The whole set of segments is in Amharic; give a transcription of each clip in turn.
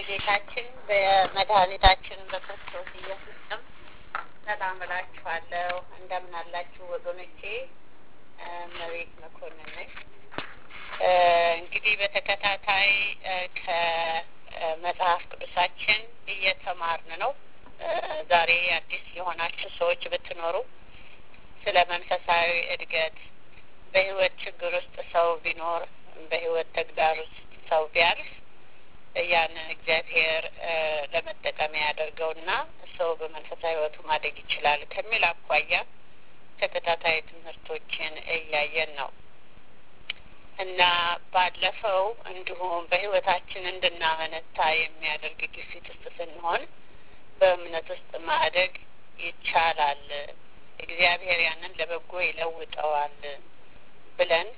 በጌታችን በመድኃኒታችን በክርስቶስ ኢየሱስ ስም ሰላም እላችኋለሁ። እንደምን አላችሁ ወገኖቼ? መቤት መኮንን ነኝ። እንግዲህ በተከታታይ ከመጽሐፍ ቅዱሳችን እየተማርን ነው። ዛሬ አዲስ የሆናችሁ ሰዎች ብትኖሩ ስለ መንፈሳዊ እድገት በህይወት ችግር ውስጥ ሰው ቢኖር በህይወት ተግዳር ውስጥ ሰው ቢያልፍ ያንን እግዚአብሔር ለመጠቀሚያ ያደርገውና ሰው በመንፈሳዊ ህይወቱ ማደግ ይችላል ከሚል አኳያ ተከታታይ ትምህርቶችን እያየን ነው እና ባለፈው እንዲሁም በህይወታችን እንድናመነታ የሚያደርግ ግፊት ውስጥ ስንሆን በእምነት ውስጥ ማደግ ይቻላል፣ እግዚአብሔር ያንን ለበጎ ይለውጠዋል ብለን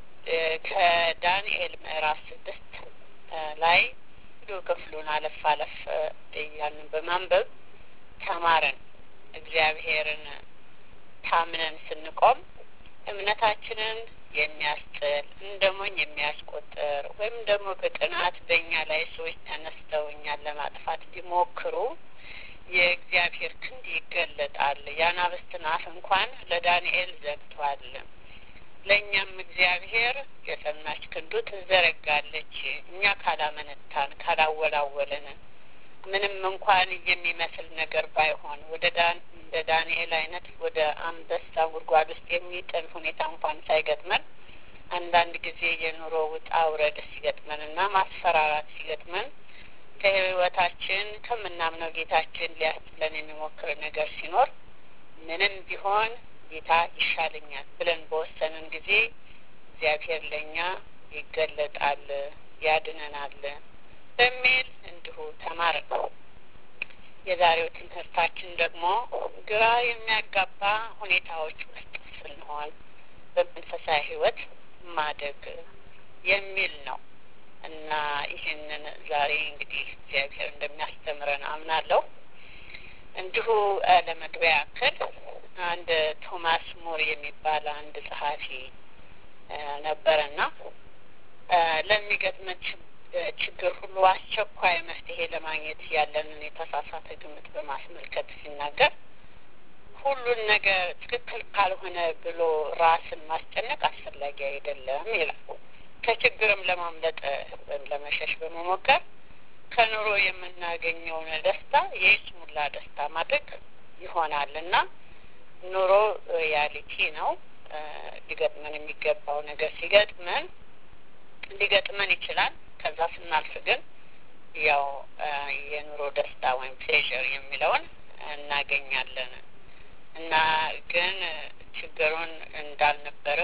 ከዳንኤል ምዕራፍ ስድስት ላይ ሙሉ ክፍሉን አለፍ አለፍ እያልን በማንበብ ተማረን። እግዚአብሔርን ታምነን ስንቆም እምነታችንን የሚያስጥል እንደ ሞኝ የሚያስቆጥር ወይም ደግሞ በቅናት በእኛ ላይ ሰዎች ተነስተው እኛን ለማጥፋት ቢሞክሩ የእግዚአብሔር ክንድ ይገለጣል። የአናብስትን አፍ እንኳን ለዳንኤል ዘግቷል። ለእኛም እግዚአብሔር የጸናች ክንዱ ትዘረጋለች። እኛ ካላመነታን ካላወላወልን ምንም እንኳን የሚመስል ነገር ባይሆን ወደ ዳን እንደ ዳንኤል አይነት ወደ አንበሳ ጉድጓድ ውስጥ የሚጥል ሁኔታ እንኳን ሳይገጥመን አንዳንድ ጊዜ የኑሮ ውጣ ውረድ ሲገጥመን እና ማስፈራራት ሲገጥመን ከህይወታችን ከምናምነው ጌታችን ሊያስጥለን የሚሞክር ነገር ሲኖር ምንም ቢሆን ጌታ ይሻለኛል ብለን በወሰንን ጊዜ እግዚአብሔር ለእኛ ይገለጣል፣ ያድነናል በሚል እንዲሁ ተማርን። የዛሬው ትምህርታችን ደግሞ ግራ የሚያጋባ ሁኔታዎች ውስጥ ስንሆን በመንፈሳዊ ህይወት ማደግ የሚል ነው እና ይህንን ዛሬ እንግዲህ እግዚአብሔር እንደሚያስተምረን አምናለሁ። እንዲሁ ለመግቢያ ያክል አንድ ቶማስ ሞር የሚባል አንድ ጸሐፊ ነበረና ለሚገጥመን ችግር ሁሉ አስቸኳይ መፍትሄ ለማግኘት ያለንን የተሳሳተ ግምት በማስመልከት ሲናገር ሁሉን ነገር ትክክል ካልሆነ ብሎ ራስን ማስጨነቅ አስፈላጊ አይደለም ይላል። ከችግርም ለማምለጥ ወይም ለመሸሽ በመሞከር ከኑሮ የምናገኘውን ደስታ የይስሙላ ደስታ ማድረግ ይሆናል እና ኑሮ ሪያሊቲ ነው። ሊገጥመን የሚገባው ነገር ሲገጥመን ሊገጥመን ይችላል። ከዛ ስናልፍ ግን ያው የኑሮ ደስታ ወይም ፕሌዥር የሚለውን እናገኛለን እና ግን ችግሩን እንዳልነበረ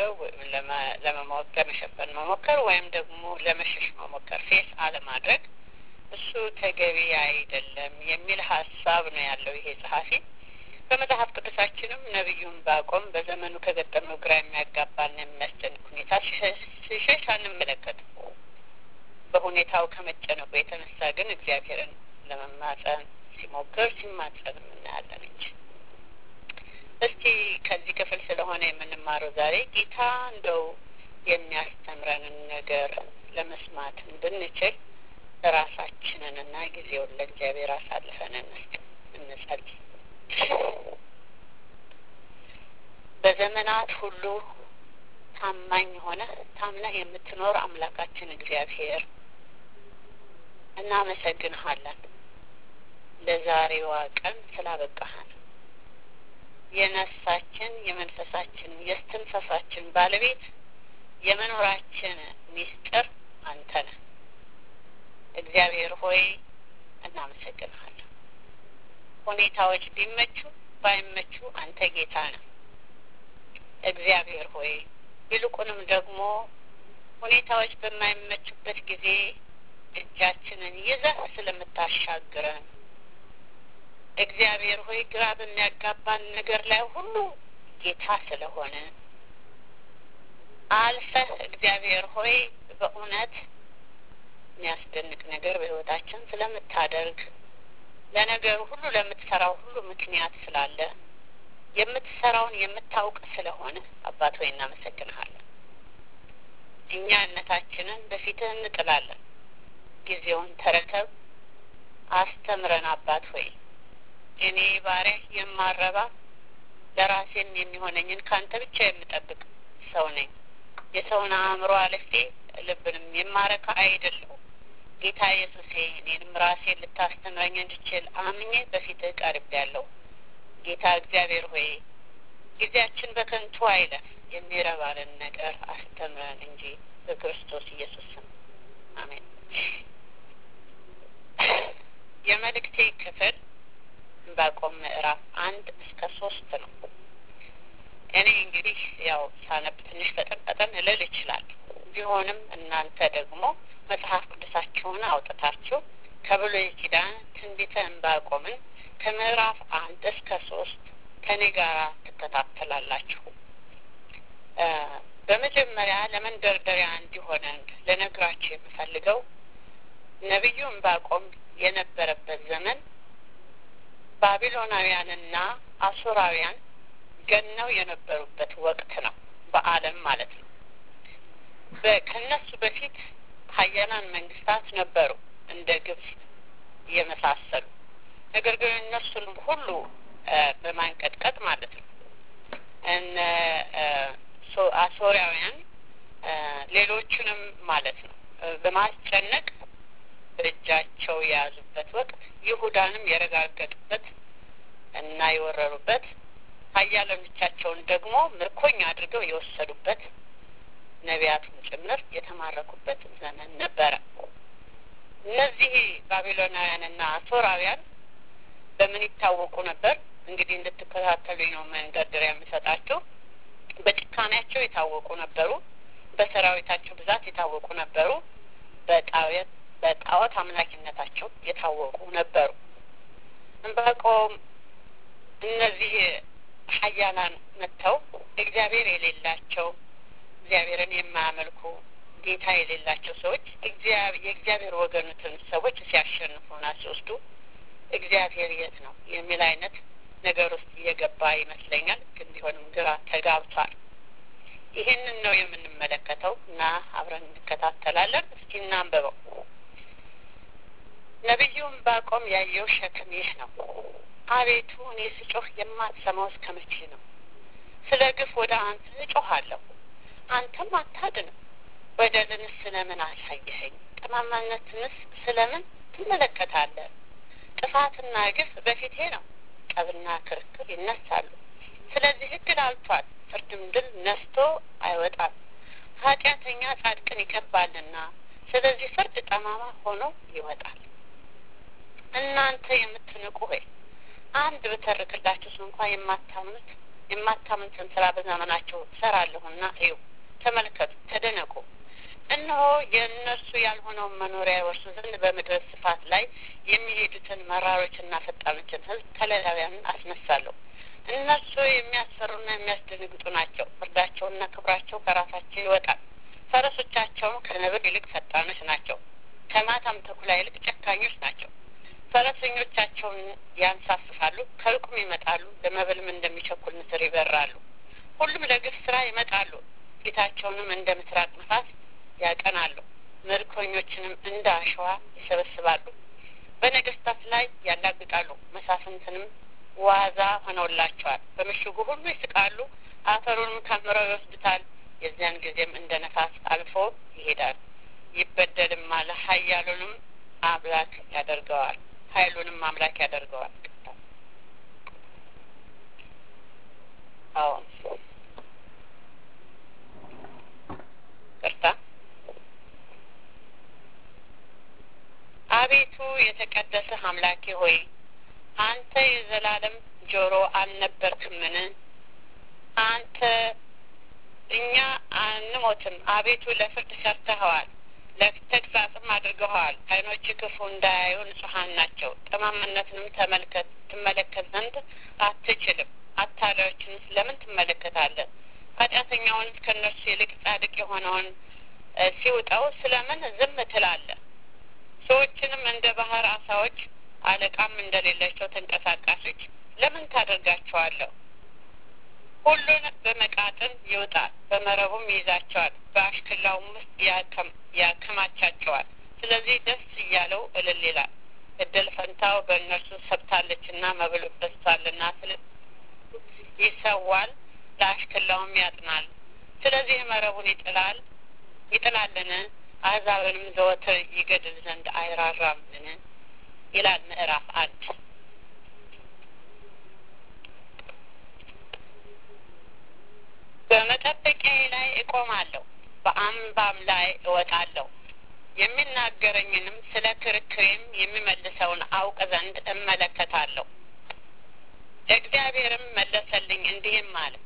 ለመሞከር ለመሸፈን መሞከር ወይም ደግሞ ለመሸሽ መሞከር ፌስ አለማድረግ እሱ ተገቢ አይደለም የሚል ሀሳብ ነው ያለው ይሄ ጸሐፊ። በመጽሐፍ ቅዱሳችንም ነቢዩን ባቆም በዘመኑ ከገጠመው ግራ የሚያጋባና የሚያስጨንቅ ሁኔታ ሲሸሽ አንመለከትም። በሁኔታው ከመጨነቁ የተነሳ ግን እግዚአብሔርን ለመማጸን ሲሞክር ሲማጸን እናያለን እንጂ። እስቲ ከዚህ ክፍል ስለሆነ የምንማረው ዛሬ ጌታ እንደው የሚያስተምረንን ነገር ለመስማት እንድንችል ራሳችንንና ጊዜውን ለእግዚአብሔር አሳልፈን እንስጥ፣ እንጸልይ። በዘመናት ሁሉ ታማኝ ሆነ ታምነህ የምትኖር አምላካችን እግዚአብሔር እናመሰግንሃለን ለዛሬዋ ቀን ስላበቃሃን። የነፍሳችን የመንፈሳችን የስትንፈሳችን ባለቤት የመኖራችን ሚስጥር አንተ ነህ። እግዚአብሔር ሆይ እናመሰግንሃለን። ሁኔታዎች ቢመቹ ባይመቹ አንተ ጌታ ነህ። እግዚአብሔር ሆይ ይልቁንም ደግሞ ሁኔታዎች በማይመቹበት ጊዜ እጃችንን ይዘህ ስለምታሻግረን እግዚአብሔር ሆይ ግራ በሚያጋባን ነገር ላይ ሁሉ ጌታ ስለሆነ አልፈህ እግዚአብሔር ሆይ በእውነት የሚያስደንቅ ነገር በሕይወታችን ስለምታደርግ ለነገሩ ሁሉ ለምትሰራው ሁሉ ምክንያት ስላለ የምትሰራውን የምታውቅ ስለሆነ አባት ሆይ እናመሰግንሃለን። እኛነታችንን በፊትህ እንጥላለን። ጊዜውን ተረከብ። አስተምረን አባት ሆይ እኔ ባሪያ የማረባ ለራሴም የሚሆነኝን ከአንተ ብቻ የምጠብቅ ሰው ነኝ። የሰውን አእምሮ አልፌ ልብንም የማረካ አይደለሁም። ጌታ ኢየሱሴ እኔንም ራሴን ልታስተምረኝ እንድችል አምኜ በፊትህ ቀርቤያለሁ። ጌታ እግዚአብሔር ሆይ ጊዜያችን በከንቱ አይለፍ፣ የሚረባንን ነገር አስተምረን እንጂ በክርስቶስ ኢየሱስ ስም አሜን። የመልእክቴ ክፍል ዕንባቆም ምዕራፍ አንድ እስከ ሶስት ነው። እኔ እንግዲህ ያው ሳነብ ትንሽ ፈጠን ፈጠን ልል ይችላል። ቢሆንም እናንተ ደግሞ መጽሐፍ ቅዱሳችሁን አውጥታችሁ ከብሉይ ኪዳን ትንቢተ ዕንባቆምን ከምዕራፍ አንድ እስከ ሶስት ከኔ ጋር ትከታተላላችሁ። በመጀመሪያ ለመንደርደሪያ እንዲሆነን ልነግራችሁ የምፈልገው ነቢዩ ዕንባቆም የነበረበት ዘመን ባቢሎናውያንና አሶራውያን ገነው የነበሩበት ወቅት ነው። በዓለም ማለት ነው። ከነሱ በፊት ሀያላን መንግስታት ነበሩ እንደ ግብጽ የመሳሰሉ ነገር ግን እነሱንም ሁሉ በማንቀጥቀጥ ማለት ነው እነ አሶሪያውያን ሌሎቹንም ማለት ነው በማስጨነቅ በእጃቸው የያዙበት ወቅት ይሁዳንም የረጋገጡበት እና የወረሩበት ሀያላኖቻቸውን ደግሞ ምርኮኛ አድርገው የወሰዱበት ነቢያቱን ጭምር የተማረኩበት ዘመን ነበረ። እነዚህ ባቢሎናውያንና አሶራውያን በምን ይታወቁ ነበር? እንግዲህ እንድትከታተሉኝ ነው መንደርደሪያ የምሰጣቸው። በጭካኔያቸው የታወቁ ነበሩ። በሰራዊታቸው ብዛት የታወቁ ነበሩ። በጣዖት በጣዖት አምላኪነታቸው የታወቁ ነበሩ። ዕንባቆም እነዚህ ሀያላን መጥተው እግዚአብሔር የሌላቸው እግዚአብሔርን የማያመልኩ ጌታ የሌላቸው ሰዎች የእግዚአብሔር ወገኑትን ሰዎች ሲያሸንፉና ሲወስዱ እግዚአብሔር የት ነው የሚል አይነት ነገር ውስጥ እየገባ ይመስለኛል። ግን ቢሆንም ግራ ተጋብቷል። ይህንን ነው የምንመለከተው እና አብረን እንከታተላለን። እስኪ እናንበበው። ነቢዩ ዕንባቆም ያየው ሸክም ይህ ነው። አቤቱ እኔ ስጮህ የማትሰማው እስከ መቼ ነው? ስለ ግፍ ወደ አንተ እጮሃለሁ፣ አንተም አታድንም። በደልንስ ስለምን አሳየኸኝ? ጠማማነትንስ ስለምን ትመለከታለህ? ጥፋትና ግፍ በፊቴ ነው፣ ጠብና ክርክር ይነሳሉ። ስለዚህ ሕግ ላልቷል፣ ፍርድም ድል ነስቶ አይወጣም። ኃጢአተኛ ጻድቅን ይከባልና፣ ስለዚህ ፍርድ ጠማማ ሆኖ ይወጣል። እናንተ የምትንቁ ሆይ አንድ ብተርክላችሁ እንኳ የማታምኑት የማታምኑትን ስራ በዘመናቸው እሰራለሁና እዩ፣ ተመልከቱ፣ ተደነቁ። እነሆ የእነርሱ ያልሆነውን መኖሪያ ይወርሱ ዘንድ በምድር ስፋት ላይ የሚሄዱትን መራሮችና ፈጣኖችን ሕዝብ ከለዳውያንን አስነሳለሁ። እነርሱ የሚያስፈሩና የሚያስደነግጡ ናቸው። ፍርዳቸውና ክብራቸው ከራሳቸው ይወጣል። ፈረሶቻቸውም ከነብር ይልቅ ፈጣኖች ናቸው። ከማታም ተኩላ ይልቅ ጨካኞች ናቸው። ፈረሰኞቻቸውን ያንሳፍፋሉ፣ ከሩቅም ይመጣሉ፣ ለመብልም እንደሚቸኩል ንስር ይበራሉ። ሁሉም ለግፍ ስራ ይመጣሉ፣ ፊታቸውንም እንደ ምስራቅ ነፋስ ያቀናሉ፣ ምርኮኞችንም እንደ አሸዋ ይሰበስባሉ። በነገስታት ላይ ያላግጣሉ፣ መሳፍንትንም ዋዛ ሆነውላቸዋል። በምሽጉ ሁሉ ይስቃሉ፣ አፈሩንም ከምረው ይወስዱታል። የዚያን ጊዜም እንደ ነፋስ አልፎ ይሄዳል፣ ይበደልማል፣ ኃያሉንም አምላክ ያደርገዋል ኃይሉንም አምላክ ያደርገዋል። አዎ ቅርታ። አቤቱ የተቀደሰ አምላኬ ሆይ አንተ የዘላለም ጆሮ አልነበርክምን? አንተ እኛ አንሞትም። አቤቱ ለፍርድ ሰርተኸዋል ለተግሳጽም አድርገዋል። ዓይኖች ክፉ እንዳያዩ ንጹሐን ናቸው። ጠማምነትንም ተመልከት ትመለከት ዘንድ አትችልም። አታላዮችንስ ለምን ትመለከታለህ? ኃጢአተኛውንስ ከእነርሱ ይልቅ ጻድቅ የሆነውን ሲውጠው ስለምን ዝም ትላለህ? ሰዎችንም እንደ ባህር አሳዎች አለቃም እንደሌላቸው ተንቀሳቃሾች ለምን ታደርጋቸዋለሁ? ሁሉን በመቃጥን ይውጣል፣ በመረቡም ይይዛቸዋል፣ በአሽክላውም ውስጥ ያከማቻቸዋል። ስለዚህ ደስ እያለው እልል ይላል፣ እድል ፈንታ በፈንታው በእነርሱ ሰብታለችና መብሉ በዝቷልና ስለ ይሰዋል፣ ለአሽክላውም ያጥናል። ስለዚህ መረቡን ይጥላል ይጥላልን? አሕዛብንም ዘወትር ይገድል ዘንድ አይራራምን? ይላል ምዕራፍ አንድ በመጠበቂያዬ ላይ እቆማለሁ፣ በአምባም ላይ እወጣለሁ። የሚናገረኝንም ስለ ክርክሬም የሚመልሰውን አውቅ ዘንድ እመለከታለሁ። እግዚአብሔርም መለሰልኝ እንዲህም አለ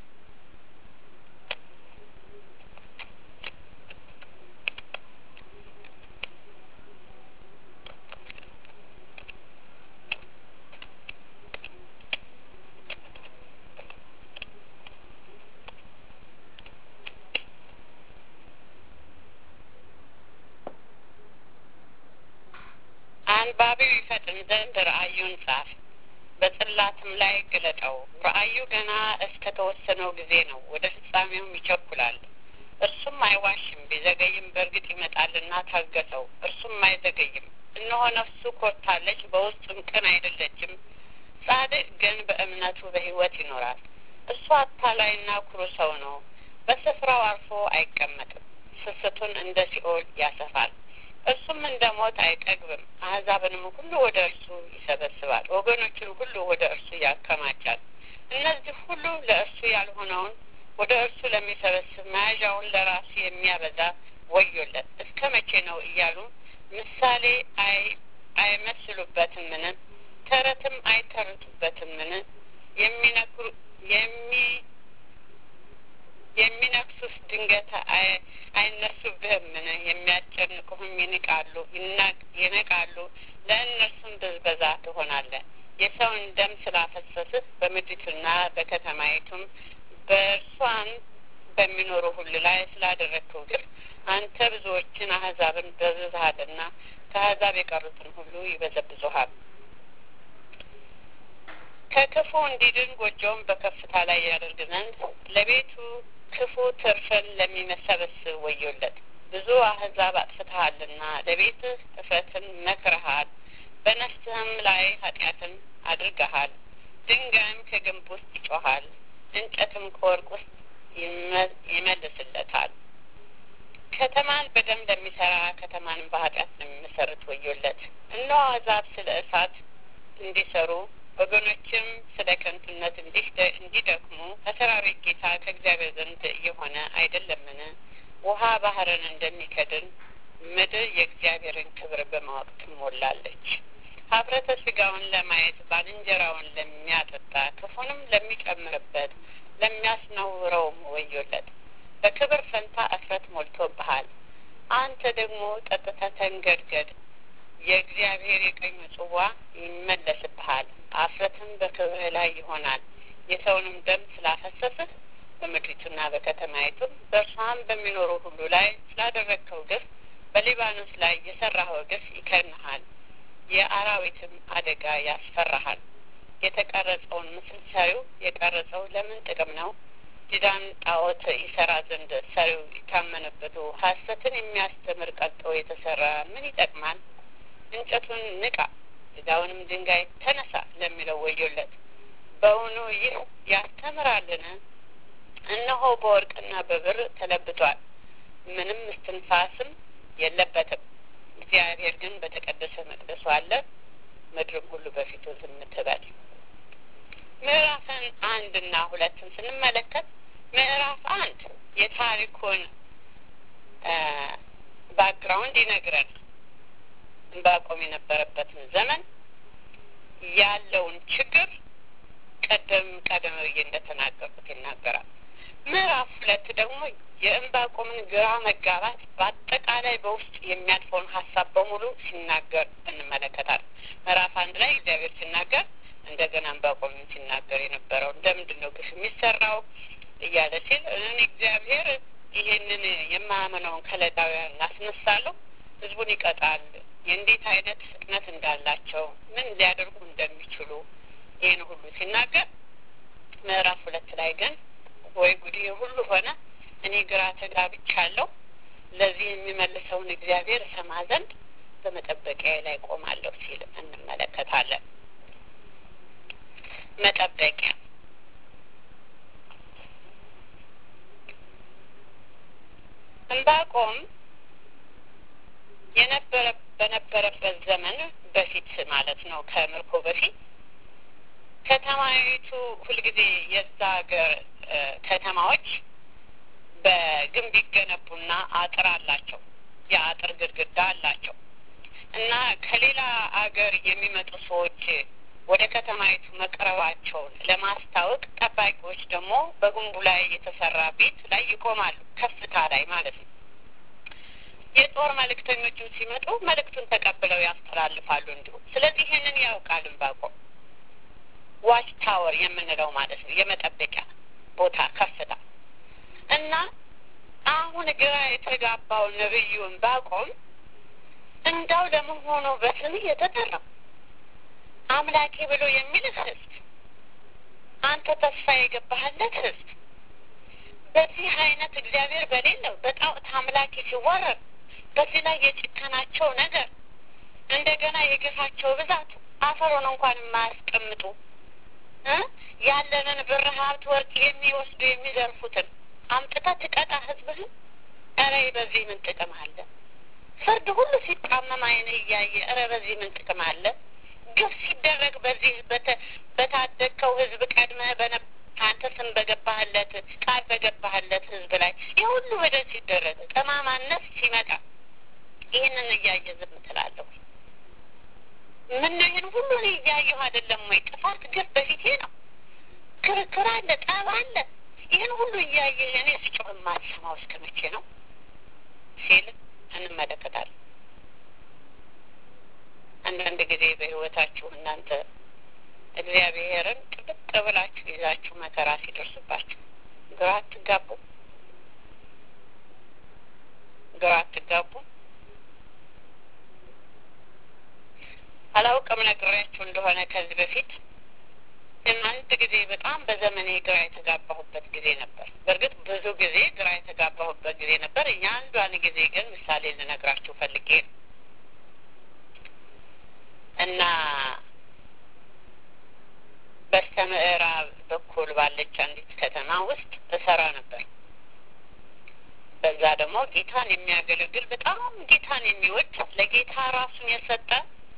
አንባቢው ይፈጥን ዘንድ ራእዩን ጻፍ፣ በጽላትም ላይ ግለጠው። ራእዩ ገና እስከ ተወሰነው ጊዜ ነው፣ ወደ ፍጻሜውም ይቸኩላል። እርሱም አይዋሽም፣ ቢዘገይም በእርግጥ ይመጣልና ታገሰው። እርሱም አይዘገይም። እነሆ ነፍሱ ኮርታለች፣ በውስጡም ቅን አይደለችም። ጻድቅ ግን በእምነቱ በሕይወት ይኖራል። እሱ አታላይና ኩሩ ሰው ነው፣ በስፍራው አርፎ አይቀመጥም። ስስቱን እንደ ሲኦል ያሰፋል። እርሱም እንደ ሞት አይጠግብም። አሕዛብንም ሁሉ ወደ እርሱ ይሰበስባል፣ ወገኖችን ሁሉ ወደ እርሱ ያከማቻል። እነዚህ ሁሉ ለእርሱ ያልሆነውን ወደ እርሱ ለሚሰበስብ መያዣውን ለራሱ የሚያበዛ ወዮለት። እስከ መቼ ነው እያሉ ምሳሌ አይመስሉበትምን? ተረትም አይተርቱበትምን? የሚነግሩ የሚ የሚነክሱስ ድንገት አይነሱብህምን? የሚያስጨንቁህም ይንቃሉ ይነቃሉ፣ ለእነርሱም ብዝበዛ ትሆናለህ። የሰውን ደም ስላፈሰስህ በምድሪቱና በከተማይቱም በእርሷን በሚኖሩ ሁሉ ላይ ስላደረግከው ግፍ አንተ ብዙዎችን አሕዛብን በዝዝሃልና ከአሕዛብ የቀሩትን ሁሉ ይበዘብዙሃል። ከክፉ እንዲድን ጎጆውን በከፍታ ላይ ያደርግ ዘንድ ለቤቱ ክፉ ትርፍን ለሚመሰበስብ ወዮለት። ብዙ አሕዛብ አጥፍተሃልና ለቤትህ እፍረትን መክረሃል፣ በነፍስህም ላይ ኃጢአትን አድርገሃል። ድንጋይም ከግንብ ውስጥ ይጮሃል፣ እንጨትም ከወርቅ ውስጥ ይመልስለታል። ከተማን በደም ለሚሰራ ከተማንም በኃጢአት ለሚመሰርት ወዮለት። እነሆ አሕዛብ ስለ እሳት እንዲሰሩ ወገኖችም ስለ ከንቱነት እንዲደክሙ ከሰራዊት ጌታ ከእግዚአብሔር ዘንድ የሆነ አይደለምን? ውሃ ባህርን እንደሚከድን ምድር የእግዚአብሔርን ክብር በማወቅ ትሞላለች። ኀፍረተ ሥጋውን ለማየት ባልንጀራውን ለሚያጠጣ ክፉንም ለሚጨምርበት ለሚያስነውረውም ወዮለት። በክብር ፈንታ እፍረት ሞልቶብሃል። አንተ ደግሞ ጠጥተህ ተንገድገድ። የእግዚአብሔር የቀኙ ጽዋ ይመለስብሃል። አፍረትም በክብርህ ላይ ይሆናል። የሰውንም ደም ስላፈሰስህ በምድሪቱና በከተማይቱም በእርሷም በሚኖሩ ሁሉ ላይ ስላደረግከው ግፍ በሊባኖስ ላይ የሰራኸው ግፍ ይከድንሃል። የአራዊትም አደጋ ያስፈራሃል። የተቀረጸውን ምስል ሰሪው የቀረጸው ለምን ጥቅም ነው? ዲዳን ጣዖት ይሰራ ዘንድ ሰሪው ይታመንበቱ ሐሰትን የሚያስተምር ቀልጦ የተሰራ ምን ይጠቅማል? እንጨቱን ንቃ ዲዳውንም ድንጋይ ተነሳ ለሚለው ወዮለት። በውኑ ይህ ያስተምራልን? እነሆ በወርቅና በብር ተለብጧል፣ ምንም እስትንፋስም የለበትም። እግዚአብሔር ግን በተቀደሰ መቅደሱ አለ፣ ምድርም ሁሉ በፊቱ ዝም ትበል። ምዕራፍን አንድና ሁለትን ስንመለከት ምዕራፍ አንድ የታሪኩን ባክግራውንድ ይነግረናል። ዕንባቆም የነበረበትን ዘመን ያለውን ችግር ቀደም ቀደም ብዬ እንደተናገርኩት ይናገራል። ምዕራፍ ሁለት ደግሞ የዕንባቆምን ግራ መጋባት በአጠቃላይ በውስጥ የሚያልፈውን ሀሳብ በሙሉ ሲናገር እንመለከታለን። ምዕራፍ አንድ ላይ እግዚአብሔር ሲናገር እንደገና ዕንባቆምን ሲናገር የነበረው እንደምንድን ነው ግፍ የሚሰራው እያለ ሲል እኔ እግዚአብሔር ይሄንን የማያምነውን ከለዳውያን አስነሳለሁ፣ ህዝቡን ይቀጣል፣ የእንዴት አይነት ፍጥነት እንዳላቸው ምን ሊያደርጉ እንደሚችሉ ይህን ሁሉ ሲናገር ምዕራፍ ሁለት ላይ ግን ወይ ጉድ ሁሉ ሆነ፣ እኔ ግራ ተጋብቻለሁ፣ ለዚህ የሚመልሰውን እግዚአብሔር እሰማ ዘንድ በመጠበቂያ ላይ ቆማለሁ ሲል እንመለከታለን። መጠበቂያ ዕንባቆም የነበረ በነበረበት ዘመን በፊት ማለት ነው ከምርኮ በፊት ከተማይቱ ሁልጊዜ የዛ ሀገር ከተማዎች በግንብ ይገነቡና አጥር አላቸው። የአጥር ግድግዳ አላቸው እና ከሌላ አገር የሚመጡ ሰዎች ወደ ከተማይቱ መቅረባቸውን ለማስታወቅ ጠባቂዎች ደግሞ በግንቡ ላይ የተሰራ ቤት ላይ ይቆማሉ፣ ከፍታ ላይ ማለት ነው። የጦር መልእክተኞችም ሲመጡ መልእክቱን ተቀብለው ያስተላልፋሉ እንዲሁ። ስለዚህ ይህንን ያውቃል ዕንባቆም። ዋች ታወር የምንለው ማለት ነው፣ የመጠበቂያ ቦታ ከፍታ እና አሁን ግራ የተጋባው ነብዩ ዕንባቆም እንዳው ለመሆኑ በስምህ የተጠራው አምላኬ ብሎ የሚልህ ሕዝብ አንተ ተስፋ የገባህለት ሕዝብ በዚህ አይነት እግዚአብሔር በሌለው በጣዖት አምላኬ ሲዋረድ በዚህ ላይ የጭከናቸው ነገር እንደገና የግፋቸው ብዛት አፈሩን እንኳን የማያስቀምጡ ያለንን ብር፣ ሀብት፣ ወርቅ የሚወስዱ የሚዘርፉትን አምጥተህ ትቀጣ ህዝብህን? ኧረ በዚህ ምን ጥቅም አለ? ፍርድ ሁሉ ሲጣመም ዓይንህ እያየ ኧረ በዚህ ምን ጥቅም አለ? ግፍ ሲደረግ በዚህ በታደግከው ህዝብ ቀድመህ አንተ ስም በገባህለት ቃል በገባህለት ህዝብ ላይ ይህ ሁሉ በደል ሲደረግ ጠማማነት ሲመጣ ይህንን እያየ ዝም ትላለሁ? ምን ነው ይህን ሁሉ እኔ እያየሁ አይደለም ወይ? ጥፋት ግፍ በፊቴ ነው። ክርክር አለ፣ ጠብ አለ። ይህን ሁሉ እያየ እኔ ስጮህ የማትሰማው እስከ መቼ ነው ሲል እንመለከታለን። አንዳንድ ጊዜ በህይወታችሁ እናንተ እግዚአብሔርን ጥብቅ ብላችሁ ይዛችሁ መከራ ሲደርስባችሁ ግራ አትጋቡ? ግራ አትጋቡ? አላውቅም ነግሬያችሁ እንደሆነ ከዚህ በፊት ግን አንድ ጊዜ በጣም በዘመኔ ግራ የተጋባሁበት ጊዜ ነበር። በእርግጥ ብዙ ጊዜ ግራ የተጋባሁበት ጊዜ ነበር። እኛ አንዷን ጊዜ ግን ምሳሌ ልነግራችሁ ፈልጌ ነው እና በስተ ምዕራብ በኩል ባለች አንዲት ከተማ ውስጥ እሰራ ነበር። በዛ ደግሞ ጌታን የሚያገለግል በጣም ጌታን የሚወድ ለጌታ ራሱን የሰጠ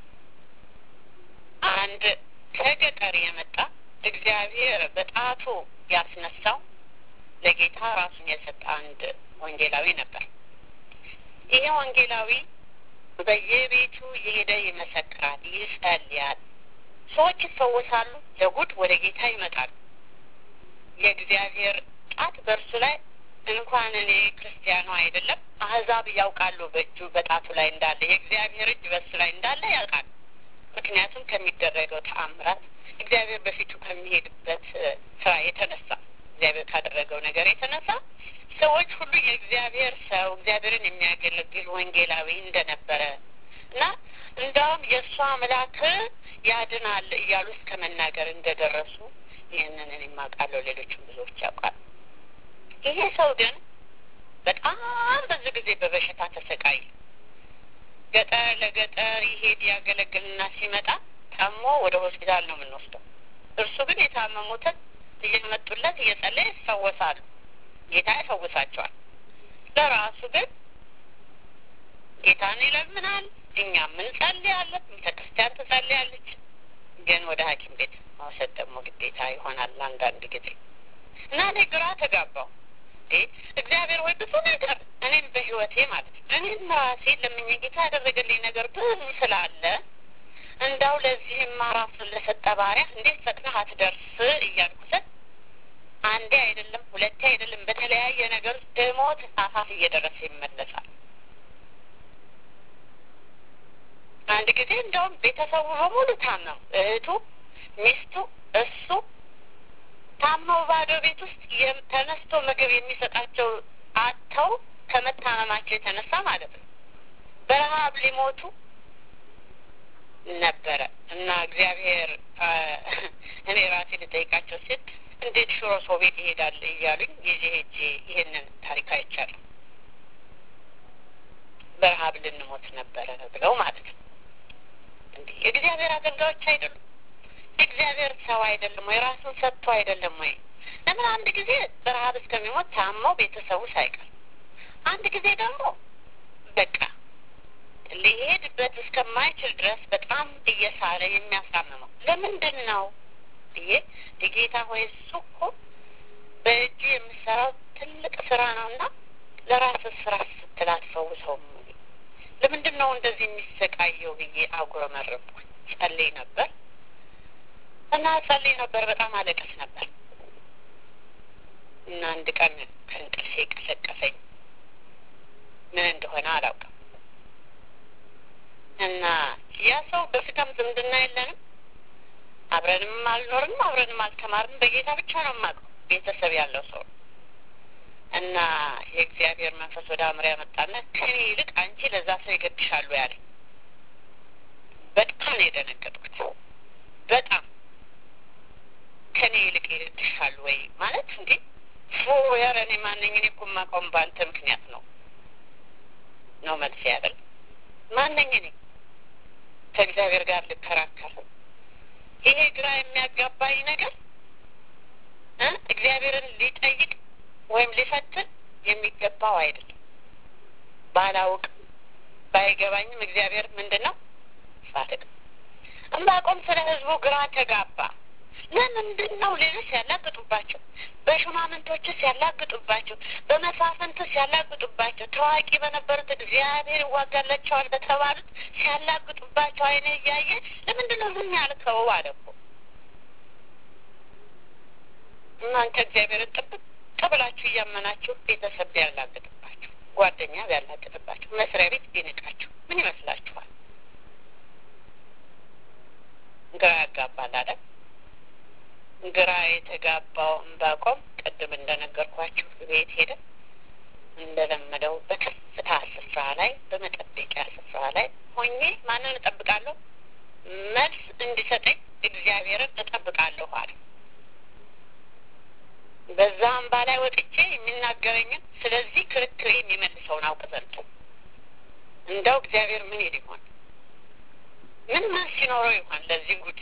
አንድ ከገጠር የመጣ እግዚአብሔር በጣቱ ያስነሳው ለጌታ ራሱን የሰጠ አንድ ወንጌላዊ ነበር። ይሄ ወንጌላዊ በየቤቱ የሄደ ይመሰክራል፣ ይጸልያል። ሰዎች ይፈወሳሉ፣ ለጉድ ወደ ጌታ ይመጣሉ። የእግዚአብሔር ጣት በእርሱ ላይ እንኳን እኔ ክርስቲያኑ አይደለም አህዛብ ያውቃሉ በእጁ በጣቱ ላይ እንዳለ የእግዚአብሔር እጅ በእሱ ላይ እንዳለ ያውቃል። ምክንያቱም ከሚደረገው ተአምራት እግዚአብሔር በፊቱ ከሚሄድበት ስራ የተነሳ እግዚአብሔር ካደረገው ነገር የተነሳ ሰዎች ሁሉ የእግዚአብሔር ሰው እግዚአብሔርን የሚያገለግል ወንጌላዊ እንደነበረ እና እንዳውም የእሱ አምላክ ያድናል እያሉ እስከ መናገር እንደደረሱ ይህንን እኔም አውቃለሁ። ሌሎችም ብዙዎች ያውቃሉ። ይሄ ሰው ግን በጣም ብዙ ጊዜ በበሽታ ተሰቃየ። ገጠር ለገጠር ይሄድ ያገለግልና ሲመጣ ታሞ ወደ ሆስፒታል ነው የምንወስደው። እርሱ ግን የታመሙትን እየመጡለት እየጸለየ ይፈወሳሉ። ጌታ ይፈውሳቸዋል። ለራሱ ግን ጌታን ይለምናል። እኛም እንጸልያለን። ቤተ ክርስቲያን ትጸልያለች። ግን ወደ ሐኪም ቤት መውሰድ ደግሞ ግዴታ ይሆናል አንዳንድ ጊዜ እና እኔ ግራ ተጋባው። እግዚአብሔር ወይ ብዙ ነገር እኔም በህይወቴ ማለት ነው እኔም ራሴ ለምኜ ጌታ ያደረገልኝ ነገር ብዙ ስላለ እንዳው ለዚህም ራሱን ለሰጠ ባሪያ እንዴት ፈጥነህ አትደርስ እያልኩትን አንዴ አይደለም ሁለቴ አይደለም በተለያየ ነገር እሞት አፋፍ እየደረሰ ይመለሳል። አንድ ጊዜ እንደውም ቤተሰቡ በሙሉ ታመው እህቱ፣ ሚስቱ፣ እሱ ታመው ባዶ ቤት ውስጥ ተነስቶ ምግብ የሚሰጣቸው አጥተው ከመታመማቸው የተነሳ ማለት ነው በረሀብ ሊሞቱ ነበረ እና እግዚአብሔር እኔ ራሴ ልጠይቃቸው ሲል እንዴት ሽሮ ሰው ቤት ይሄዳል እያሉኝ ጊዜ ሄጄ ይህንን ታሪክ አይቻለሁ። በረሀብ ልንሞት ነበረ ብለው ማለት ነው። እንዲህ የእግዚአብሔር አገልጋዮች አይደሉም? የእግዚአብሔር ሰው አይደለም ወይ? ራሱን ሰጥቶ አይደለም ወይ? ለምን አንድ ጊዜ በረሀብ እስከሚሞት ታመው ቤተሰቡ ሳይቀር፣ አንድ ጊዜ ደግሞ በቃ ሊሄድበት እስከማይችል ድረስ በጣም እየሳለ የሚያሳምመው ለምንድን ነው ብዬ የጌታ ሆይ እሱ እኮ በእጁ የምሰራው ትልቅ ስራ ነው እና ለራስ ስራ ስትል አትፈውሰውም? ለምንድን ነው እንደዚህ የሚሰቃየው ብዬ አጉረመረምኩኝ። ጸልይ ነበር እና ጸልይ ነበር፣ በጣም አለቀስ ነበር እና አንድ ቀን ከእንቅልፌ ቀሰቀሰኝ። ምን እንደሆነ አላውቅም። እና ያ ሰው በስጋም ዝምድና የለንም፣ አብረንም አልኖርንም፣ አብረንም አልተማርንም። በጌታ ብቻ ነው የማውቀው ቤተሰብ ያለው ሰው እና የእግዚአብሔር መንፈስ ወደ አእምሮ ያመጣና ከኔ ይልቅ አንቺ ለዛ ሰው ይገድሻሉ ያለ። በጣም ነው የደነገጥኩት። በጣም ከኔ ይልቅ ይገድሻሉ ወይ ማለት እንዴ? ፎ ያረ እኔ ማነኝ? እኔ እኮ የማውቀውም በአንተ ምክንያት ነው ነው መልስ ያደል ማነኝ እኔ ከእግዚአብሔር ጋር ልከራከር? ይሄ ግራ የሚያጋባኝ ነገር እግዚአብሔርን ሊጠይቅ ወይም ሊፈትን የሚገባው አይደለም። ባላውቅ ባይገባኝም እግዚአብሔር ምንድን ነው ጻድቅ። ዕንባቆም ስለ ሕዝቡ ግራ ተጋባ። ለምንድን ነው ሌሎች ያላግጡባቸው፣ በሹማምንቶችስ ያላግጡባቸው፣ በመሳፍንትስ ያላግጡባቸው፣ ታዋቂ በነበሩት እግዚአብሔር ይዋጋላቸዋል በተባሉት ሲያላግጡባቸው አይነ እያየ ለምንድን ነው ዝም ያልከው? አለ እኮ እናንተ እግዚአብሔርን ጥብቅ ብላችሁ እያመናችሁ ቤተሰብ ቢያላግጥባችሁ፣ ጓደኛ ቢያላግጥባችሁ፣ መስሪያ ቤት ቢንቃችሁ ምን ይመስላችኋል? ግራ ያጋባል አይደል? ግራ የተጋባው ዕንባቆም ቅድም እንደነገርኳችሁ ቤት ሄደ። እንደለመደው በከፍታ ስፍራ ላይ በመጠበቂያ ስፍራ ላይ ሆኜ ማንን እጠብቃለሁ? መልስ እንዲሰጠኝ እግዚአብሔርን እጠብቃለሁ አለ። በዛ አምባ ላይ ወጥቼ የሚናገረኝን ስለዚህ ክርክሬ የሚመልሰውን አውቅ ዘንድ እንደው እግዚአብሔር ምን ይል ይሆን? ምን መልስ ሲኖረው ይሆን ለዚህ ጉድ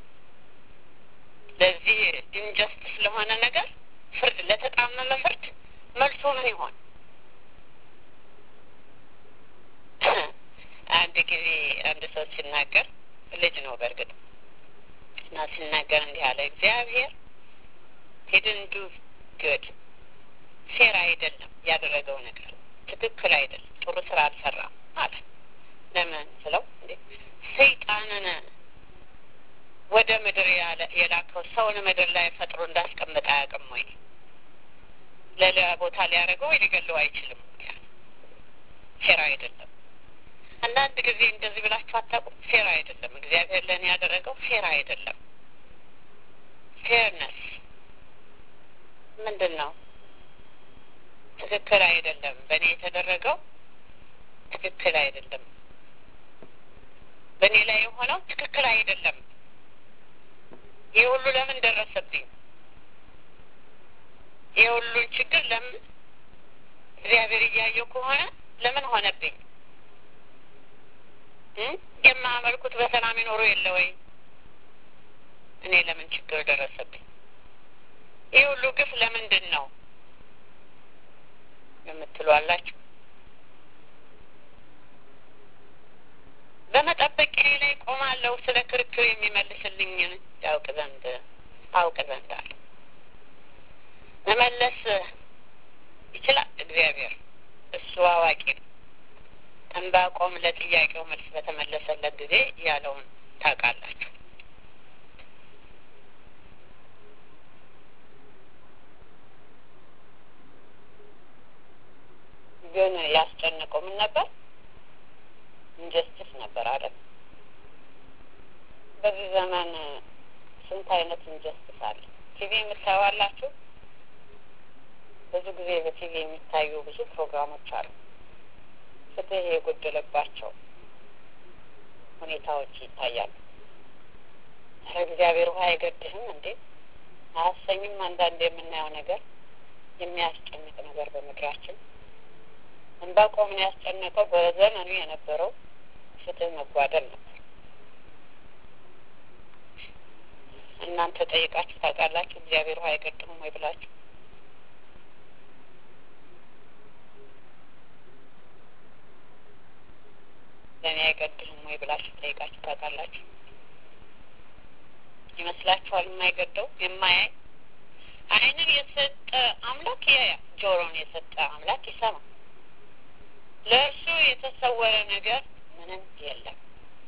ለዚህ ኢንጀስቲስ ለሆነ ነገር ፍርድ ለተጣመመ ፍርድ መልሶ ምን ይሆን? አንድ ጊዜ አንድ ሰው ሲናገር ልጅ ነው በእርግጥ እና ሲናገር እንዲህ አለ፣ እግዚአብሔር ሂድን ዱ ግድ ፌር አይደለም ያደረገው ነገር ትክክል አይደለም፣ ጥሩ ስራ አልሰራም አለ። ለምን ስለው እንዴ ሰይጣንን ወደ ምድር የላከው ሰውን ምድር ላይ ፈጥሮ እንዳስቀምጥ አያውቅም ወይ? ለሌላ ቦታ ሊያደርገው ወይ ሊገለው አይችልም? ፌር አይደለም። አንዳንድ ጊዜ እንደዚህ ብላችሁ አታውቁም? ፌር አይደለም። እግዚአብሔር ለእኔ ያደረገው ፌር አይደለም። ፌርነስ ምንድን ነው? ትክክል አይደለም። በእኔ የተደረገው ትክክል አይደለም። በእኔ ላይ የሆነው ትክክል አይደለም። ይህ ሁሉ ለምን ደረሰብኝ? ይህ ሁሉን ችግር ለምን እግዚአብሔር እያየው ከሆነ ለምን ሆነብኝ? የማያመልኩት በሰላም ይኖሩ የለ ወይ? እኔ ለምን ችግር ደረሰብኝ? ይህ ሁሉ ግፍ ለምንድን ነው የምትሉ አላችሁ። በመጠበቂያ ላይ ቆማለሁ ስለ ክርክር የሚመልስልኝን ያውቅ ዘንድ አውቅ ዘንድ አለ። መመለስ ይችላል እግዚአብሔር፣ እሱ አዋቂ ነው። ዕንባቆም ለጥያቄው መልስ በተመለሰለት ጊዜ ያለውን ታውቃላችሁ። ግን ያስጨነቀው ምን ነበር? ኢንጀስቲስ ነበር አይደል? በዚህ ዘመን ስንት አይነት ኢንጀስቲስ አለ። ቲቪ የምታዩዋላችሁ? ብዙ ጊዜ በቲቪ የሚታዩ ብዙ ፕሮግራሞች አሉ። ፍትህ የጎደለባቸው ሁኔታዎች ይታያሉ። እግዚአብሔር ውሃ አይገድህም እንዴ አያሰኝም? አንዳንድ የምናየው ነገር የሚያስጨንቅ ነገር በምድራችን ዕንባቆምን ያስጨነቀው በዘመኑ የነበረው ፍትህ መጓደል ነበር። እናንተ ጠይቃችሁ ታውቃላችሁ? እግዚአብሔር ውሃ አይገድምም ወይ ብላችሁ ለእኔ አይገድልም ወይ ብላችሁ ጠይቃችሁ ታውቃላችሁ? ይመስላችኋል? የማይገደው የማያይ ዓይንን የሰጠ አምላክ ያያል፣ ጆሮን የሰጠ አምላክ ይሰማል። ለእርሱ የተሰወረ ነገር ምንም የለም።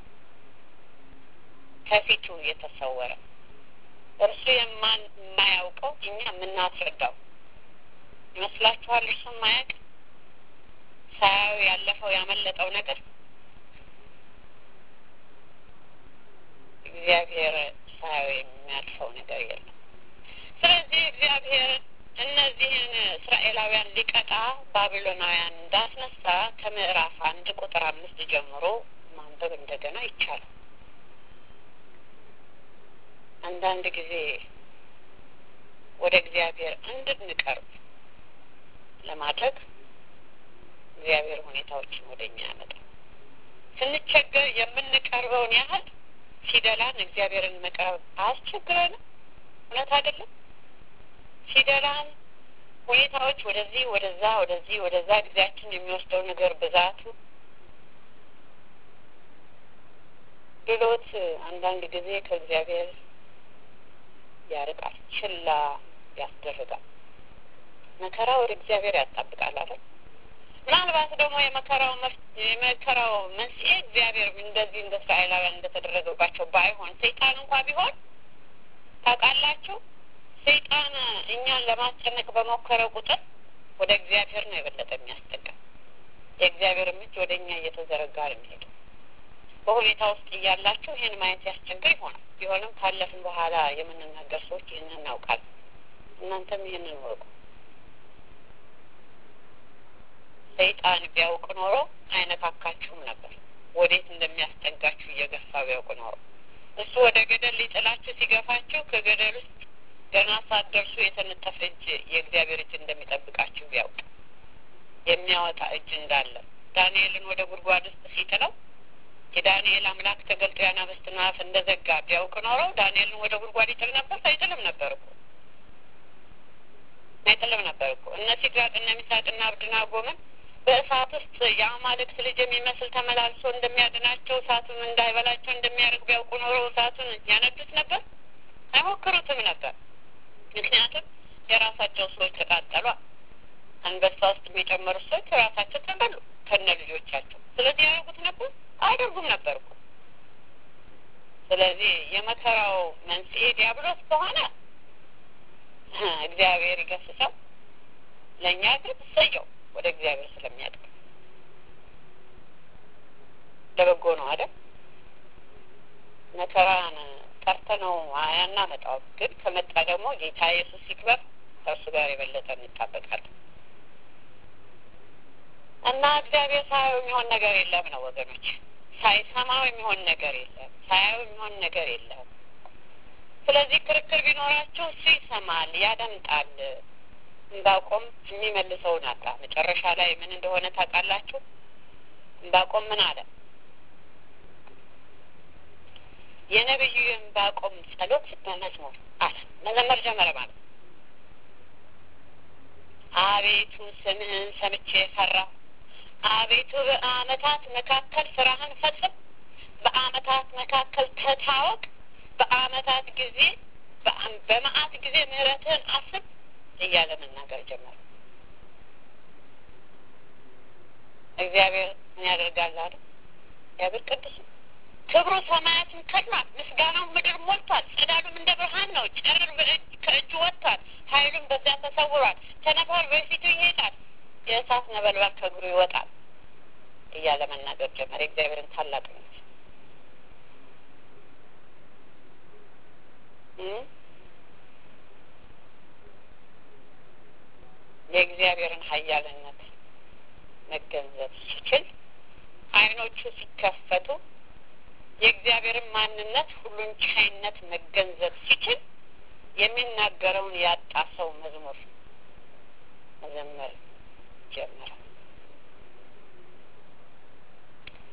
ከፊቱ የተሰወረ እርሱ የማን የማያውቀው እኛ የምናስረዳው ይመስላችኋል? እርሱ የማያውቅ ሳያዩ ያለፈው ያመለጠው ነገር እግዚአብሔር ሳያዩ የሚያልፈው ነገር የለም። ስለዚህ እግዚአብሔር እነዚህን እስራኤላውያን ሊቀጣ ባቢሎናውያን እንዳስነሳ ከምዕራፍ አንድ ቁጥር አምስት ጀምሮ ማንበብ እንደገና ይቻላል። አንዳንድ ጊዜ ወደ እግዚአብሔር እንድንቀርብ ለማድረግ እግዚአብሔር ሁኔታዎችን ወደ እኛ ያመጣል። ስንቸገር የምንቀርበውን ያህል ሲደላን እግዚአብሔርን መቅረብ አያስቸግረንም። እውነት አይደለም? ሲደላን ሁኔታዎች ወደዚህ ወደዛ ወደዚህ ወደዛ ጊዜያችን የሚወስደው ነገር ብዛቱ ድሎት አንዳንድ ጊዜ ከእግዚአብሔር ያርቃል፣ ችላ ያስደርጋል። መከራ ወደ እግዚአብሔር ያጣብቃል አይደል? ምናልባት ደግሞ የመከራው የመከራው መንስኤ እግዚአብሔር እንደዚህ እንደ እስራኤላውያን እንደተደረገባቸው ባይሆን ሰይጣን እንኳ ቢሆን ታውቃላችሁ፣ ሰይጣን እኛን ለማስጨነቅ በሞከረ ቁጥር ወደ እግዚአብሔር ነው የበለጠ የሚያስጠጋ። የእግዚአብሔርም እጅ ወደ እኛ እየተዘረጋ ነው የሚሄደው። በሁኔታ ውስጥ እያላችሁ ይህን ማየት ያስቸግር ይሆናል። ቢሆንም ካለፍን በኋላ የምንናገር ሰዎች ይህንን እናውቃለን። እናንተም ይህንን ወቁ። ሰይጣን ቢያውቅ ኖሮ አይነካካችሁም ነበር። ወዴት እንደሚያስጠጋችሁ እየገፋ ቢያውቅ ኖሮ እሱ ወደ ገደል ሊጥላችሁ ሲገፋችሁ ከገደል ውስጥ ገና ሳትደርሱ የተነጠፈ እጅ የእግዚአብሔር እጅ እንደሚጠብቃችሁ ቢያውቅ የሚያወጣ እጅ እንዳለ ዳንኤልን ወደ ጉድጓድ ውስጥ ሲጥለው የዳንኤል አምላክ ተገልጦ የአናብስትን አፍ እንደዘጋ ቢያውቅ ኖሮ ዳንኤልን ወደ ጉድጓድ ይጥል ነበር? አይጥልም ነበር እኮ አይጥልም ነበር እኮ። እነ ሲድራቅ እነ ሚሳቅና አብድናጎምን በእሳት ውስጥ የአማልክት ልጅ የሚመስል ተመላልሶ እንደሚያድናቸው እሳቱን እንዳይበላቸው እንደሚያደርግ ቢያውቁ ኖሮ እሳቱን ያነዱት ነበር? አይሞክሩትም ነበር። ምክንያቱም የራሳቸው ሰዎች ተቃጠሏ። አንበሳ ውስጥ የሚጨመሩት ሰዎች ራሳቸው ተበሉ ከነ ልጆቻቸው። ስለዚህ ያደርጉት ነበር? አያደርጉም ነበር እኮ። ስለዚህ የመከራው መንስኤ ዲያብሎስ ከሆነ እግዚአብሔር ይገስጸው፣ ለእኛ ግን እሰየው ወደ እግዚአብሔር ስለሚያድግ ለበጎ ነው አይደል? መከራን ጠርተነው አያናመጣውም። ግን ከመጣ ደግሞ ጌታ ኢየሱስ ሲክበር ከእርሱ ጋር የበለጠ እንጣበቃለን እና እግዚአብሔር ሳያው የሚሆን ነገር የለም ነው ወገኖች። ሳይሰማው የሚሆን ነገር የለም። ሳያው የሚሆን ነገር የለም። ስለዚህ ክርክር ቢኖራቸው እሱ ይሰማል፣ ያደምጣል። እምባቆም የሚመልሰውን አጣ። መጨረሻ ላይ ምን እንደሆነ ታውቃላችሁ? እምባቆም ምን አለ? የነቢዩ እምባቆም ጸሎት በመዝሙር አለ መዘመር ጀመረ ማለት አቤቱ ስምህን ሰምቼ ፈራሁ። አቤቱ በዓመታት መካከል ስራህን ፈጽም፣ በዓመታት መካከል ተታወቅ፣ በዓመታት ጊዜ በመዓት ጊዜ ምሕረትህን አስብ እያለ መናገር ጀመረ። እግዚአብሔር ምን ያደርጋል አለ? እግዚአብሔር ቅዱስ ነው። ክብሩ ሰማያትን ከድኗል፣ ምስጋናው ምድር ሞልቷል። ጸዳሉም እንደ ብርሃን ነው። ጨረር ከእጁ ወጥቷል፣ ኃይሉም በዚያ ተሰውሯል። ቸነፈር በፊቱ ይሄዳል፣ የእሳት ነበልባል ከእግሩ ይወጣል እያለ መናገር ጀመረ። የእግዚአብሔርን ታላቅነት የእግዚአብሔርን ኃያልነት መገንዘብ ሲችል ዓይኖቹ ሲከፈቱ የእግዚአብሔርን ማንነት ሁሉን ቻይነት መገንዘብ ሲችል የሚናገረውን ያጣ ሰው መዝሙር መዘመር ጀመረ።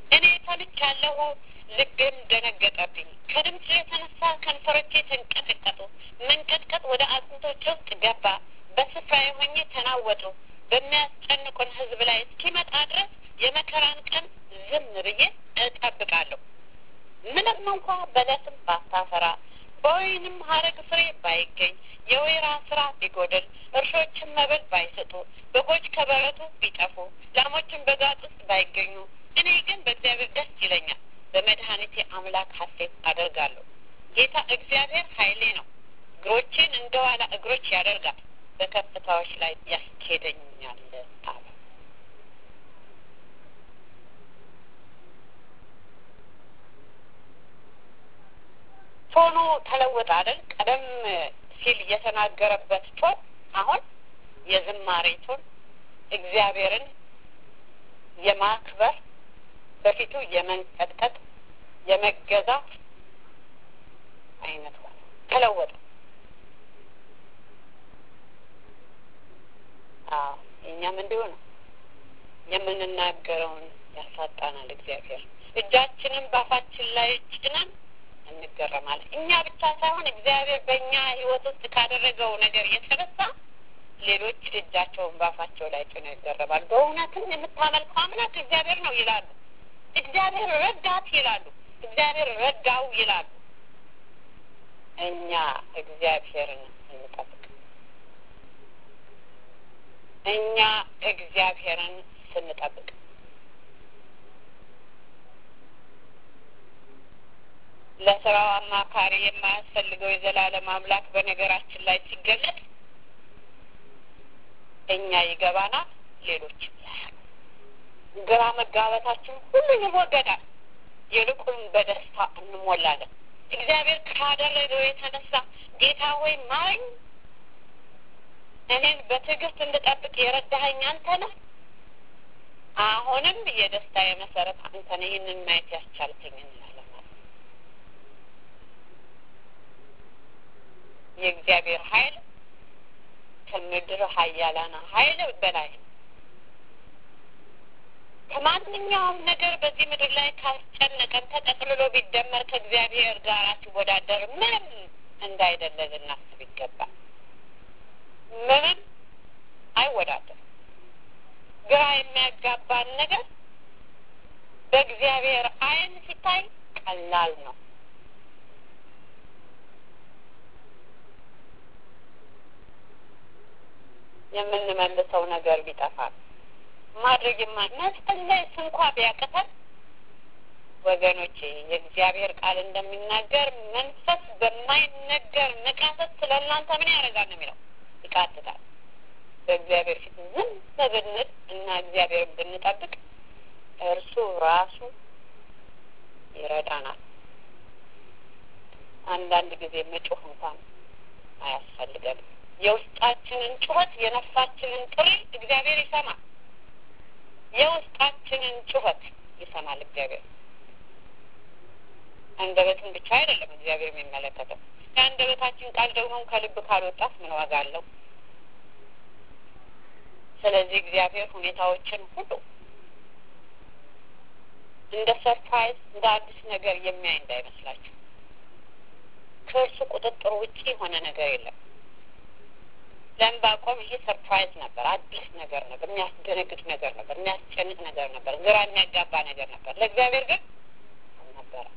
እኔ ሰምቻለሁ፣ ልቤም ደነገጠብኝ። ከድምፁ የተነሳ ከንፈሮቼ ተንቀጠቀጡ፣ መንቀጥቀጥ ወደ አጥንቶቼ ውስጥ ገባ። በስፍራዬ ሆኜ ተናወጡ። በሚያስጨንቁን ሕዝብ ላይ እስኪመጣ ድረስ የመከራን ቀን ዝም ብዬ እጠብቃለሁ። ምንም እንኳ በለስም ባታፈራ በወይንም ሐረግ ፍሬ ባይገኝ የወይራ ስራ ቢጎድል እርሾችን መብል ባይሰጡ በጎች ከበረቱ ቢጠፉ ላሞችን በጋጥ ውስጥ ባይገኙ እኔ ግን በእግዚአብሔር ደስ ይለኛል፣ በመድኃኒቴ አምላክ ሐሴት አደርጋለሁ። ጌታ እግዚአብሔር ኃይሌ ነው፣ እግሮቼን እንደ ዋላ እግሮች ያደርጋል፣ በከፍታዎች ላይ ያስኬደኛል አለ። ቶኑ ተለወጠ አይደል? ቀደም ሲል የተናገረበት ቶን አሁን የዝማሬ ቶን፣ እግዚአብሔርን የማክበር በፊቱ የመንቀጥቀጥ የመገዛት አይነት ሆነ፣ ተለወጠ። አዎ እኛም እንዲሁ ነው። የምንናገረውን ያሳጣናል እግዚአብሔር። እጃችንን ባፋችን ላይ ጭነን እንገረማለን። እኛ ብቻ ሳይሆን እግዚአብሔር በእኛ ሕይወት ውስጥ ካደረገው ነገር የተነሳ ሌሎች እጃቸውን ባፋቸው ላይ ጭነው ይገረማሉ። በእውነትም የምታመልከው አምላክ እግዚአብሔር ነው ይላሉ። እግዚአብሔር ረዳት ይላሉ። እግዚአብሔር ረዳው ይላሉ። እኛ እግዚአብሔርን እንጠብቅ። እኛ እግዚአብሔርን ስንጠብቅ ለስራው አማካሪ የማያስፈልገው የዘላለም አምላክ በነገራችን ላይ ሲገለጥ እኛ ይገባናል፣ ሌሎች ግራ መጋበታችን ሁሉ ይወገዳል። ይልቁን በደስታ እንሞላለን። እግዚአብሔር ካደረገው የተነሳ ጌታ ሆይ ማረኝ፣ እኔን በትዕግስት እንድጠብቅ የረዳኸኝ አንተ ነህ። አሁንም የደስታ የመሰረት አንተ ነህ። ይህንን ማየት ያስቻልከኝ እንላለን። የእግዚአብሔር ኃይል ከምድር ኃያላን ኃይል በላይ ከማንኛውም ነገር በዚህ ምድር ላይ ካስጨነቀን ተጠቅልሎ ቢደመር ከእግዚአብሔር ጋር ሲወዳደር ምንም እንዳይደለ ልናስብ ይገባል። ምንም አይወዳደርም። ግራ የሚያጋባን ነገር በእግዚአብሔር ዓይን ሲታይ ቀላል ነው። የምንመልሰው ነገር ቢጠፋል ማድረግ የማ መጸለይ እንኳ ቢያቅተን ወገኖቼ የእግዚአብሔር ቃል እንደሚናገር መንፈስ በማይነገር መቃተት ስለ እናንተ ምን ያደርጋል ነው የሚለው፣ ይቃትታል። በእግዚአብሔር ፊት ዝም ብንል እና እግዚአብሔር ብንጠብቅ እርሱ ራሱ ይረዳናል። አንዳንድ ጊዜ መጮህ እንኳን አያስፈልገንም። የውስጣችንን ጩኸት የነፍሳችንን ጥሪ እግዚአብሔር ይሰማል። የውስጣችንን ጩኸት ይሰማል እግዚአብሔር። አንደበትን ብቻ አይደለም እግዚአብሔር የሚመለከተው። የአንደበታችን ቃል ደግሞ ከልብ ካልወጣት ምን ዋጋ አለው? ስለዚህ እግዚአብሔር ሁኔታዎችን ሁሉ እንደ ሰርፕራይዝ እንደ አዲስ ነገር የሚያይ እንዳይመስላችሁ። ከእርሱ ቁጥጥር ውጪ የሆነ ነገር የለም። ለዕንባቆም ይሄ ሰርፕራይዝ ነበር፣ አዲስ ነገር ነበር፣ የሚያስደነግጥ ነገር ነበር፣ የሚያስጨንቅ ነገር ነበር፣ ግራ የሚያጋባ ነገር ነበር። ለእግዚአብሔር ግን አልነበረ።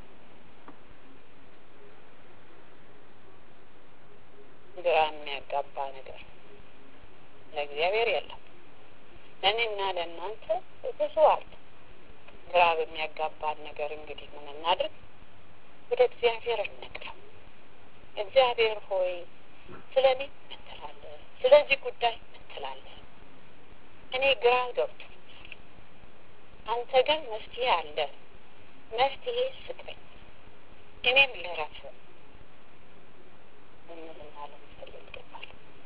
ግራ የሚያጋባ ነገር ለእግዚአብሔር የለም። ለእኔና ለእናንተ ብዙ አለ። ግራ በሚያጋባን ነገር እንግዲህ ምን እናድርግ? ወደ እግዚአብሔር እንቅረብ። እግዚአብሔር ሆይ ስለ እኔ ምን ትላለህ? ስለዚህ ጉዳይ ምን ትላለህ? እኔ ግራ ገብቶኛል፣ አንተ ግን መፍትሄ አለ። መፍትሄ ስጠኝ፣ እኔም ልረፍ እንልና ልንጸልይ ይገባል።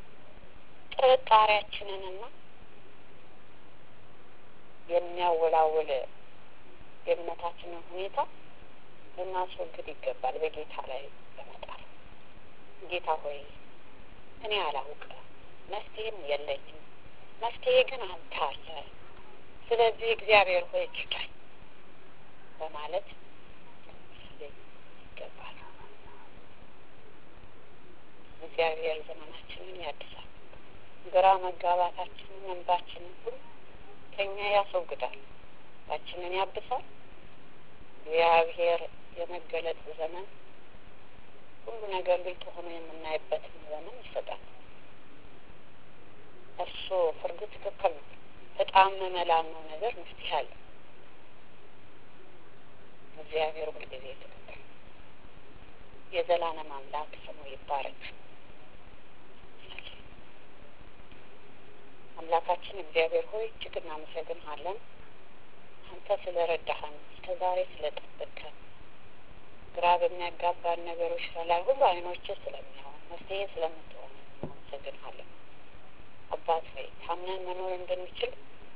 ጥርጣሬያችንንና የሚያወላውል የእምነታችንን ሁኔታ ልናስወግድ ይገባል። በጌታ ላይ በመጣል ጌታ ሆይ እኔ አላውቅ፣ መፍትሄም የለኝም፣ መፍትሄ ግን አንተ አለ። ስለዚህ እግዚአብሔር ሆይ እርዳኝ፣ በማለት ልንጸልይ ይገባል። እግዚአብሔር ዘመናችንን ያድሳል። ግራ መጋባታችንን፣ እንባችንን ሁሉ ከኛ ያስወግዳል። ባችንን ያብሳል። እግዚአብሔር የመገለጥ ዘመን ሁሉ ነገር ግልጥ ሆኖ የምናይበትን ዘመን ይሰጣል። እርሱ ፍርዱ ትክክል ነው። በጣም መላልነው ነገር መፍትሄ አለ። እግዚአብሔር ሁልጊዜ ትክክል የዘላለም አምላክ ስሙ ይባረክ። አምላካችን እግዚአብሔር ሆይ እጅግ እናመሰግንሃለን። አንተ ስለ ረዳህን እስከ ዛሬ ስለ ጠበቅከን ግራ በሚያጋባን ነገሮች ላይ ሁሉ አይኖች ስለሚሆን መፍትሄ ስለምትሆን እናመሰግንሃለን። አባት ሆይ ታምነን መኖር እንድንችል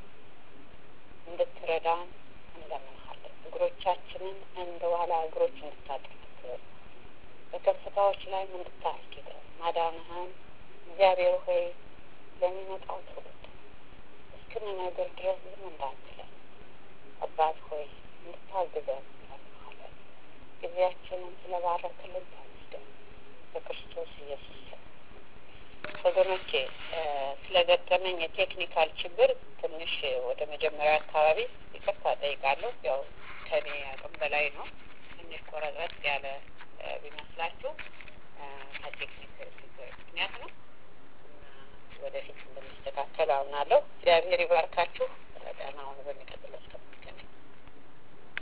እንድትረዳን እንለምንሃለን። እግሮቻችንን እንደ ዋላ እግሮች እንድታጠነክር በከፍታዎች ላይም እንድታስጌጠን ማዳንህን እግዚአብሔር ሆይ ለሚመጣው ትውልድ እስክንነግር ድረስ ዝም እንዳትለን አባት ሆይ እንድታግዘን እንለምንሃለን። ጊዜያችንን ስለባረክልን ተመስገን በክርስቶስ ኢየሱስ ስም። ወገኖቼ ስለገጠመኝ የቴክኒካል ችግር ትንሽ ወደ መጀመሪያ አካባቢ ይቅርታ ጠይቃለሁ። ያው ከኔ አቅም በላይ ነው። ትንሽ ቆረጥረጥ ያለ ቢመስላችሁ ከቴክኒክ ችግር ምክንያት ነው። ወደፊት እንደሚስተካከል አምናለሁ። እግዚአብሔር ይባርካችሁ።